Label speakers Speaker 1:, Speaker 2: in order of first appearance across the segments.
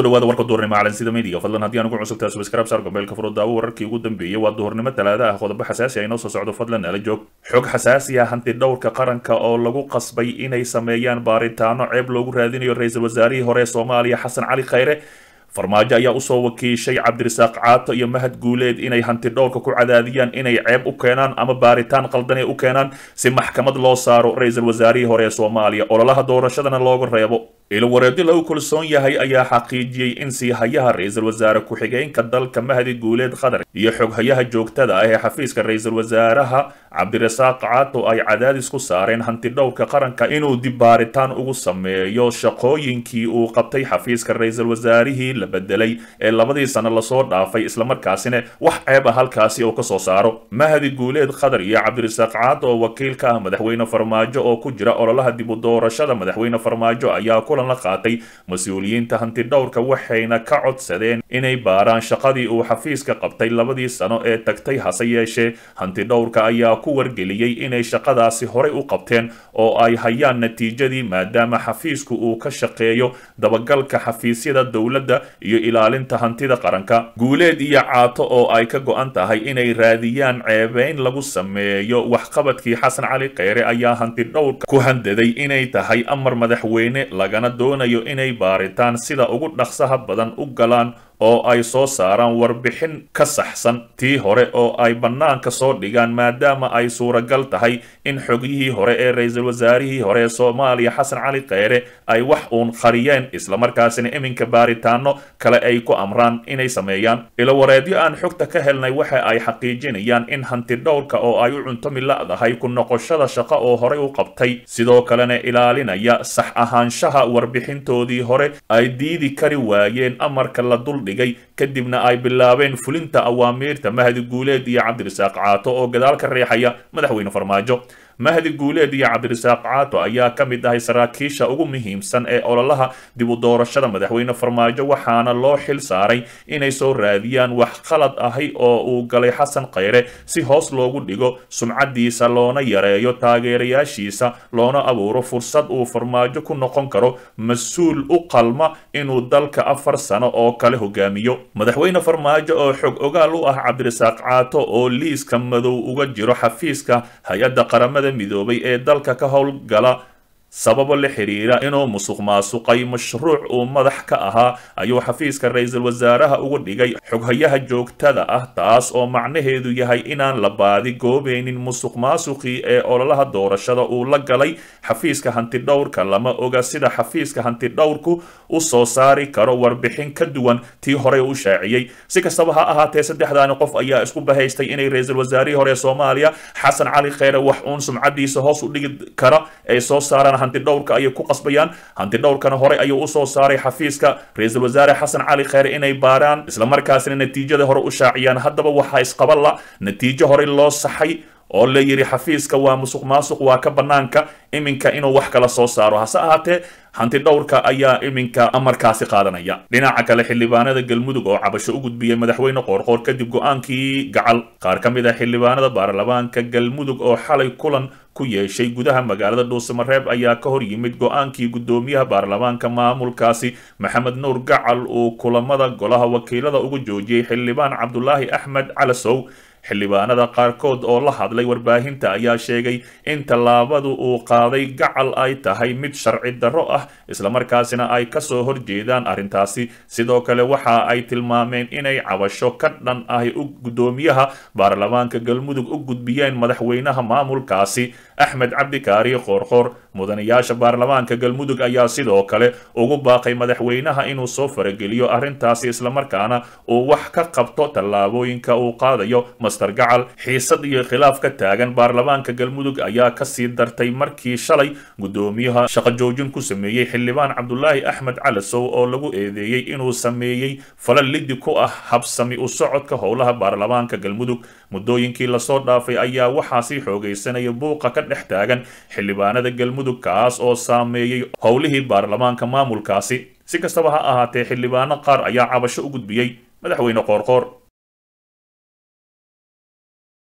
Speaker 1: kusoo dhawaada warka duhurnimo calansida media fadlan haddii aan ugu cusubtaa subscribe saar gombeelka furo daawo wararkii ugu dambeeyey waa duhurnimo talaada ah qodobo xasaasi ah inoo soo socdo fadlan nala joog xog xasaasi ah hanti dhowrka qaranka oo lagu qasbay inay sameeyaan baaritaano ceeb loogu raadinayo ra-iisul wasaarihii hore ee soomaaliya xasan cali khayre farmaajo ayaa usoo wakiishay cabdirasaaq caato iyo mahad guuleed inay hanti dhowrka ku cadaadiyaan inay ceeb u keenaan ama baaritaan qaldanay u keenaan si maxkamad loo saaro ra-iisul wasaarihii hore ee soomaaliya ololaha doorashadana looga reebo ilowareedi lagu kalsoon yahay ayaa xaqiijiyey in siihayaha ra-iisul wasaare ku-xigeenka dalka mahdi guuleed qatar iyo xoghayaha joogtada ah ee xafiiska ra-iisul wasaaraha cabdirasaaq caato ay cadaadis ku saareen hanti dhowrka qaranka inuu dib baaritaan ugu sameeyo shaqooyinkii uu qabtay xafiiska ra-iisul wasaarihii la bedelay ee labadii sano lasoo dhaafay islamarkaasina wax ceeb ah halkaasi uu kasoo saaro mahdi guuleed qatar iyo cabdirasaaq caato oo wakiil ka ah madaxweyne farmaajo oo ku jira ololaha dib u doorashada madaxweyne farmaajo ayaa kulan la qaatay mas-uuliyiinta hanti dhowrka waxayna ka codsadeen inay baaraan shaqadii uu xafiiska qabtay labadii sano ee tagtay hase yeeshee hanti dhowrka ayaa ku wargeliyey inay shaqadaasi horey u qabteen oo ay hayaan natiijadii maadaama xafiisku uu ka shaqeeyo dabagalka xafiisyada dowladda iyo ilaalinta hantida qaranka guuleed iyo caato oo ay ka go-an tahay inay raadiyaan ceebeyn lagu sameeyo waxqabadkii xasan cali kheyre ayaa hanti dhowrka ku handaday inay tahay amar madaxweyne lagana doonayo inay baaritaan sida ugu dhaqsaha badan u galaan oo ay soo saaraan warbixin ka saxsan tii hore oo ay bannaanka soo dhigaan maadaama ay suuragal tahay in xogyihii hore ee ra-iisul wasaarihii hore ee soomaaliya xasan cali kheyre ay wax uun qariyeen islamarkaasina iminka baaritaano kale ay ku amraan inay sameeyaan ilowareedyo aan xogta ka helnay waxa ay xaqiijinayaan in hanti dhowrka oo ay u cuntomi la-dahay ku noqoshada shaqo oo horey u qabtay sidoo kalena ilaalinaya sax ahaanshaha warbixintoodii hore ay diidi kari waayeen amarka la dul kadibna ay bilaabeen fulinta awaamiirta mahdi guuleed iyo cabdirasaaq caato oo gadaal ka reexaya madaxweyne farmaajo mahdi guuleed iyo cabdirasaaq caato ayaa ka mid ahay saraakiisha ugu muhiimsan ee ololaha dib u doorashada madaxweyne farmaajo waxaana loo xil saaray inay soo raadiyaan wax qalad ahi oo uu galay xasan kheyre si hoos loogu dhigo sumcadiisa loona yareeyo taageerayaashiisa loona abuuro fursad uu farmaajo ku noqon karo mas-uul u qalma inuu dalka afar sano oo kale hogaamiyo madaxweyne farmaajo oo xog ogaal u ah cabdirasaaq caato oo liiska madow uga jiro xafiiska hay-adda qaramada midoobay ee dalka ka howlgala sababo la xiriira inuu musuq maasuqay mashruuc uu madax ka ahaa ayuu xafiiska ra-iisul wasaaraha uga dhigay xoghayaha joogtada ah taas oo macnaheedu yahay inaan la baadi goobeynin musuq maasuqii ee ololaha doorashada uu la galay xafiiska hantidhowrka lama oga sida xafiiska hantidhowrku u soo saari karo warbixin ka duwan tii horey u shaaciyey si kastaba ha ahaatee saddexdaani qof ayaa isku bahaystay inay ra-iisul wasaarihii hore ee soomaaliya xasan cali kheyre wax uun sumcadiisa hoos u dhigi kara ay soo saaraan hanti dhowrka ayay ku qasbayaan hanti dhowrkana horey ayuu usoo saaray xafiiska ra-iisul wasaare xasan cali kheyre inay baaraan islamarkaasina natiijada hore u shaaciyaan haddaba waxaa isqaba la natiijo horey loo saxay oo la yidhi xafiiska waa musuq maasuq waa ka bannaanka iminka inuu wax kala soo saaro hase ahaatee hanti dhowrka ayaa iminka amarkaasi qaadanaya dhinaca kale xildhibaanada galmudug oo cabasho u gudbiyey madaxweyne qoorqoor kadib go-aankii gacal qaar ka mid ah xildhibaanada baarlamaanka galmudug oo xalay kulan ku yeeshay gudaha magaalada dhuusamareeb ayaa ka hor yimid go-aankii guddoomiyaha baarlamaanka maamulkaasi maxamed nuur gacal uu kulamada golaha wakiilada ugu joojiyey xildhibaan cabdulaahi axmed calasow xildhibaanada qaarkood oo la hadlay warbaahinta ayaa sheegay in tallaabadu uu qaaday gacal ay tahay mid sharci darro ah islamarkaasina ay kasoo horjeedaan arrintaasi sidoo kale waxa ay tilmaameen inay cabasho ka dhan ahi u guddoomiyaha baarlamaanka galmudug u gudbiyeen madaxweynaha maamulkaasi axmed cabdikaari qoorqoor mudanayaasha baarlamaanka galmudug ayaa sidoo kale ugu baaqay madaxweynaha inuu soo farageliyo arrintaasi islamarkaana uu wax ka qabto tallaabooyinka uu qaadayo master gacal xiisad iyo khilaaf ka taagan baarlamaanka galmudug ayaa kasii dartay markii shalay guddoomiyaha shaqo joojin ku sameeyey xildhibaan cabdulaahi axmed calasow oo lagu eedeeyey inuu sameeyey fala lidi ku ah habsami u socodka howlaha baarlamaanka galmudug muddooyinkii lasoo dhaafay ayaa waxaa sii xoogaysanaya buuqa ka dhex taagan xildhibaanada galmudug kaas oo saameeyey howlihii baarlamaanka maamulkaasi si kastaba ha ahaatee xildhibaano qaar ayaa cabasho u gudbiyey madaxweyne qoorqoor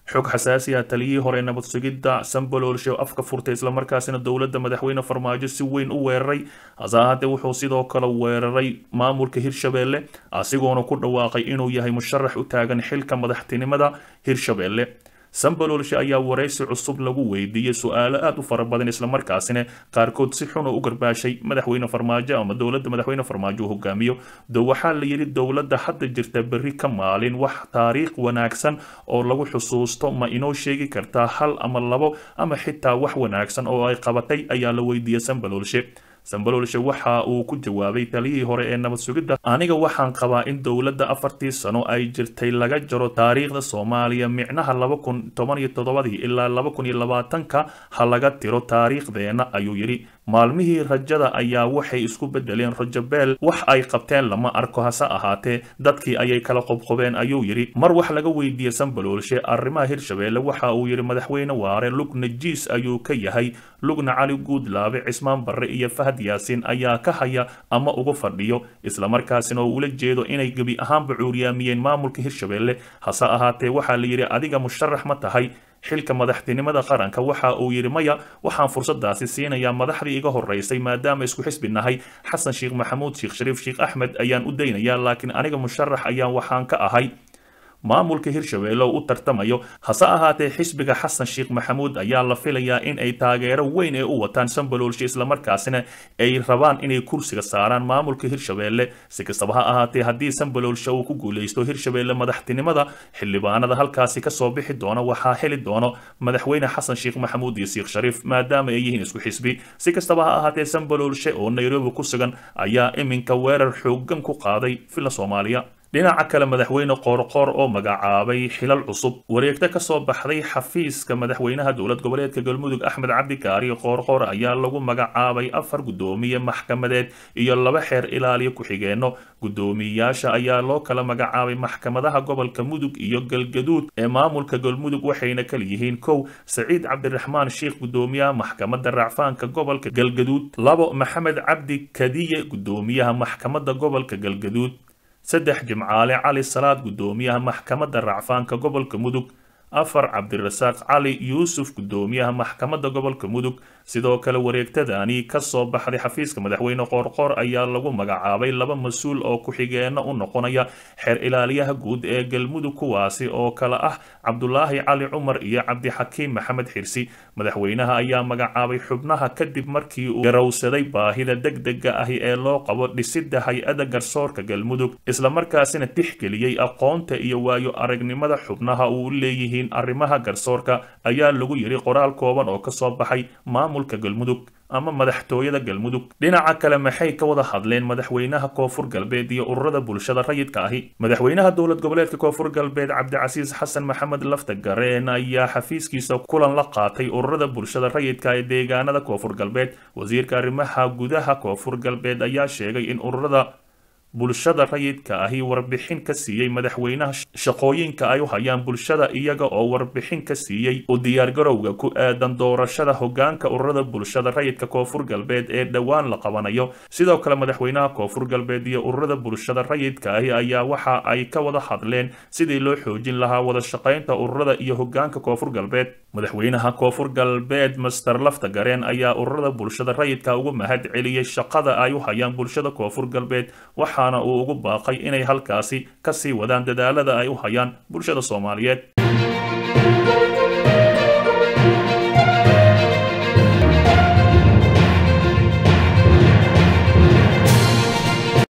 Speaker 1: xog xasaasi ah taliyihii hore nabad sugidda sambaloolshe oo afka furtay islamarkaasina dowladda madaxweyne farmaajo si weyn u weeraray hase ahaatee wuxuu sidoo kale weeraray maamulka hirshabeelle asigoona ku dhawaaqay inuu yahay musharax u taagan xilka madaxtinimada hirshabeelle sambaloolshe ayaa waraysi cusub lagu weydiiyey su-aalo aada u fara badan islamarkaasina qaarkood si xun oo u garbaashay madaxweyne farmaajo ama dowladda madaxweyne farmaajo uu hogaamiyo do waxaa la yidhi dowladda hadda jirta berri ka maalin wax taariikh wanaagsan oo lagu xusuusto ma inoo sheegi kartaa hal ama labo ama xitaa wax wanaagsan oo ay qabatay ayaa la weydiiyey sambaloolshe sambaloolshe waxa uu ku jawaabay taliyihii hore ee nabad sugidda aniga waxaan qabaa in dowladda afartii sano ay jirtay laga jaro taariikhda soomaaliya micnaha laba kun toban iyo toddobadii ilaa laba kun iyo labaatanka ha laga tiro taariikhdeenna ayuu yidhi maalmihii rajada ayaa waxay isku bedeleen rajabeel wax ay qabteen lama arko hase ahaatee dadkii ayay kala qobqobeen ayuu yidhi mar wax laga weydiiyey sambaloolshe arrimaha hirshabeelle waxa uu yidhi madaxweyne waare lugna jiis ayuu ka yahay lugna cali guudlaabe cismaan barre iyo fahad yaasiin ayaa ka haya ama uga fadhiyo islamarkaasina oo ula jeedo inay gebi ahaanba cuuriyaamiyeen maamulka hirshabeelle hase ahaatee waxaa la yidhi adiga musharax ma tahay xilka madaxtinimada qaranka waxa uu yidhi maya waxaan fursadaasi siinayaa madaxdii iga horeysay maadaama isku xisbi nahay xasan sheekh maxamuud sheekh shariif sheekh axmed ayaan u daynayaa laakiin aniga musharax ayaan waxaan ka ahay maamulka hirshabeelle oo u tartamayo hase ahaatee xisbiga xasan sheekh maxamuud ayaa la filayaa in ay taageero weyn ee u wataan sambaloolshe islamarkaasina ay rabaan inay kursiga saaraan maamulka hirshabeelle si kastaba ha ahaatee haddii sambaloolshe uu ku guuleysto hirshabeelle madaxtinimada xildhibaanada halkaasi kasoo bixi doona waxaa heli doono madaxweyne xasan sheekh maxamuud iyo sheekh shariif maadaama ay yihiin isku xisbi si kastaba ha ahaatee sambaloolshe oo nairobi ku sugan ayaa iminka weerar xoogan ku qaaday villa soomaaliya dhinaca kale madaxweyne qoorqoor oo magacaabay xilal cusub wareegto kasoo baxday xafiiska madaxweynaha dowlad goboleedka galmudug axmed cabdi kaari qoorqoor ayaa lagu magacaabay afar guddoomiye maxkamadeed iyo laba xeer ilaaliyo ku-xigeenno guddoomiyeyaasha ayaa loo kala magacaabay maxkamadaha gobolka mudug iyo galgaduud ee maamulka galmudug waxayna kala yihiin kow saciid cabdiraxmaan sheikh guddoomiyaha maxkamadda racfaanka gobolka galgaduud labo maxamed cabdi kadiye guddoomiyaha maxkamadda gobolka galgaduud saddex jimcaale cali salaad guddoomiyaha maxkamadda racfaanka gobolka mudug afar cabdirasaaq cali yuusuf guddoomiyaha maxkamadda gobolka mudug sidoo kale wareegtadani kasoo baxday xafiiska madaxweyne qoorqoor ayaa lagu magacaabay laba mas-uul oo ku-xigeenno u noqonaya xeer ilaaliyaha guud ee galmudug kuwaasi oo kale ah cabdulaahi cali cumar iyo cabdixakiim maxamed xirsi madaxweynaha ayaa magacaabay xubnaha kadib markii uu garowsaday baahida degdega ahi ee loo qabo dhisidda hay-adda garsoorka galmudug islamarkaasina tixgeliyey aqoonta iyo waayo aragnimada xubnaha uu leeyihiin arrimaha garsoorka ayaa lagu yidhi qoraal kooban oo kasoo baxay maamulka galmudug ama madaxtooyada galmudug dhinaca kale maxay ka wada hadleen madaxweynaha koonfur galbeed iyo ururada bulshada rayidka ahi madaxweynaha dowlad goboleedka koonfur galbeed cabdicasiis xasan maxamed lafta gareen ayaa xafiiskiisa kulan la qaatay ururada bulshada rayidka ee deegaanada koonfur galbeed wasiirka arrimaha gudaha koonfur galbeed ayaa sheegay in ururada bulshada rayidka ahi warbixin ka siiyey madaxweynaha shaqooyinka ay u hayaan bulshada iyaga oo warbixin ka siiyey u diyaargarowga ku aadan doorashada hogaanka ururada bulshada rayidka koonfur galbeed ee dhowaan la qabanayo sidoo kale madaxweynaha koonfur galbeed iyo ururada bulshada rayidka ahi ayaa waxa ay ka wada hadleen sidii loo xoojin lahaa wada shaqaynta ururada iyo hogaanka koonfur galbeed madaxweynaha koonfur galbeed master lafta gareen ayaa ururada bulshada rayidka ugu mahad celiyey shaqada ay u hayaan bulshada koonfur galbeed waxaana uu ugu baaqay inay halkaasi kasii wadaan dadaalada ay u hayaan bulshada soomaaliyeed